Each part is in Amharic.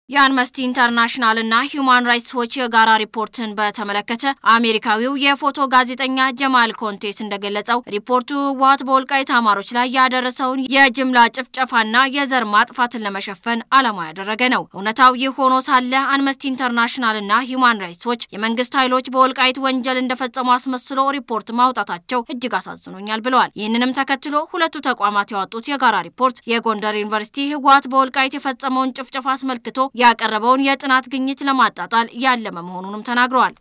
የአምነስቲ ኢንተርናሽናልና ሂዩማን ራይትስ ዎች የጋራ ሪፖርትን በተመለከተ አሜሪካዊው የፎቶ ጋዜጠኛ ጀማል ኮንቴስ እንደገለጸው ሪፖርቱ ህወሓት በወልቃይት አማሮች ላይ ያደረሰውን የጅምላ ጭፍጨፋና የዘር ማጥፋትን ለመሸፈን ዓላማ ያደረገ ነው። እውነታው ይህ ሆኖ ሳለ አምነስቲ ኢንተርናሽናልና ሂዩማን ራይትስ ዎች የመንግስት ኃይሎች በወልቃይት ወንጀል እንደፈጸሙ አስመስሎ ሪፖርት ማውጣታቸው እጅግ አሳዝኖኛል ብለዋል። ይህንንም ተከትሎ ሁለቱ ተቋማት ያወጡት የጋራ ሪፖርት የጎንደር ዩኒቨርሲቲ ህወሓት በወልቃይት የፈጸመውን ጭፍጨፋ አስመልክቶ ያቀረበውን የጥናት ግኝት ለማጣጣል ያለመ መሆኑንም ተናግረዋል።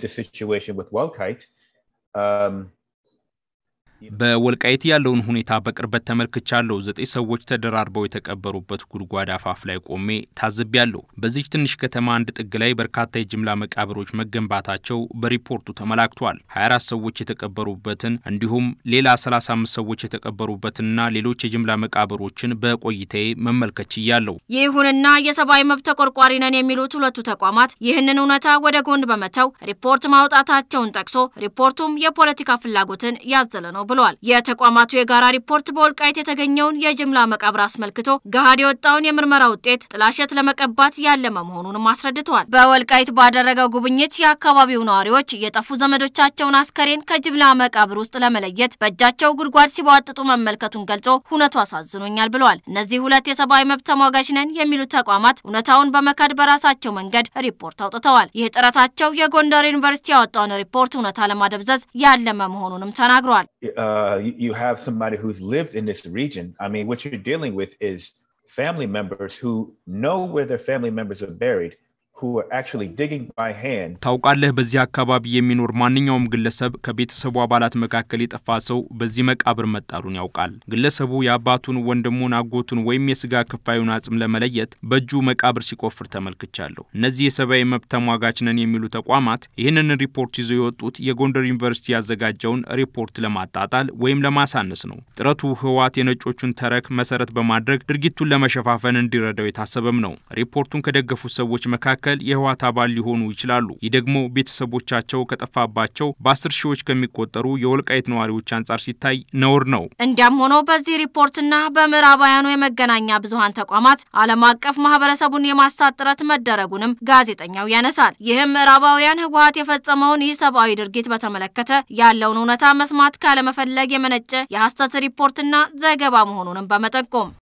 በወልቃይት ያለውን ሁኔታ በቅርበት ተመልክቻለሁ። ዘጠኝ ሰዎች ተደራርበው የተቀበሩበት ጉድጓድ አፋፍ ላይ ቆሜ ታዝቤያለሁ። በዚች ትንሽ ከተማ አንድ ጥግ ላይ በርካታ የጅምላ መቃብሮች መገንባታቸው በሪፖርቱ ተመላክቷል። 24 ሰዎች የተቀበሩበትን እንዲሁም ሌላ 35 ሰዎች የተቀበሩበትንና ሌሎች የጅምላ መቃብሮችን በቆይታዬ መመልከት ችያለሁ። ይሁንና የሰብአዊ መብት ተቆርቋሪ ነን የሚሉት ሁለቱ ተቋማት ይህንን እውነታ ወደ ጎን በመተው ሪፖርት ማውጣታቸውን ጠቅሶ ሪፖርቱም የፖለቲካ ፍላጎትን ያዘለ ነው ብለዋል። የተቋማቱ የጋራ ሪፖርት በወልቃይት የተገኘውን የጅምላ መቃብር አስመልክቶ ገሃድ የወጣውን የምርመራ ውጤት ጥላሸት ለመቀባት ያለመ መሆኑንም አስረድተዋል። በወልቃይት ባደረገው ጉብኝት የአካባቢው ነዋሪዎች የጠፉ ዘመዶቻቸውን አስከሬን ከጅምላ መቃብር ውስጥ ለመለየት በእጃቸው ጉድጓድ ሲቧጥጡ መመልከቱን ገልጾ እውነቱ አሳዝኖኛል ብለዋል። እነዚህ ሁለት የሰብአዊ መብት ተሟጋች ነን የሚሉት ተቋማት እውነታውን በመካድ በራሳቸው መንገድ ሪፖርት አውጥተዋል። ይህ ጥረታቸው የጎንደር ዩኒቨርሲቲ ያወጣውን ሪፖርት እውነታ ለማደብዘዝ ያለመ መሆኑንም ተናግረዋል። uh, you, you have somebody who's lived in this region. I mean, what you're dealing with is family members who know where their family members are buried. ታውቃለህ፣ በዚህ አካባቢ የሚኖር ማንኛውም ግለሰብ ከቤተሰቡ አባላት መካከል የጠፋ ሰው በዚህ መቃብር መጣሉን ያውቃል። ግለሰቡ የአባቱን፣ ወንድሙን፣ አጎቱን ወይም የስጋ ክፋዩን አጽም ለመለየት በእጁ መቃብር ሲቆፍር ተመልክቻለሁ። እነዚህ የሰብአዊ መብት ተሟጋች ነን የሚሉ ተቋማት ይህንን ሪፖርት ይዘው የወጡት የጎንደር ዩኒቨርሲቲ ያዘጋጀውን ሪፖርት ለማጣጣል ወይም ለማሳነስ ነው። ጥረቱ ህወሓት የነጮቹን ተረክ መሰረት በማድረግ ድርጊቱን ለመሸፋፈን እንዲረዳው የታሰበም ነው። ሪፖርቱን ከደገፉት ሰዎች መካከል የህወሓት አባል ሊሆኑ ይችላሉ። ይህ ደግሞ ቤተሰቦቻቸው ከጠፋባቸው በአስር ሺዎች ከሚቆጠሩ የወልቃይት ነዋሪዎች አንጻር ሲታይ ነውር ነው። እንዲያም ሆኖ በዚህ ሪፖርትና በምዕራባውያኑ የመገናኛ ብዙኃን ተቋማት ዓለም አቀፍ ማህበረሰቡን የማሳት ጥረት መደረጉንም ጋዜጠኛው ያነሳል። ይህም ምዕራባውያን ህወሓት የፈጸመውን ይህ ሰብአዊ ድርጊት በተመለከተ ያለውን እውነታ መስማት ካለመፈለግ የመነጨ የሐሰት ሪፖርትና ዘገባ መሆኑንም በመጠቆም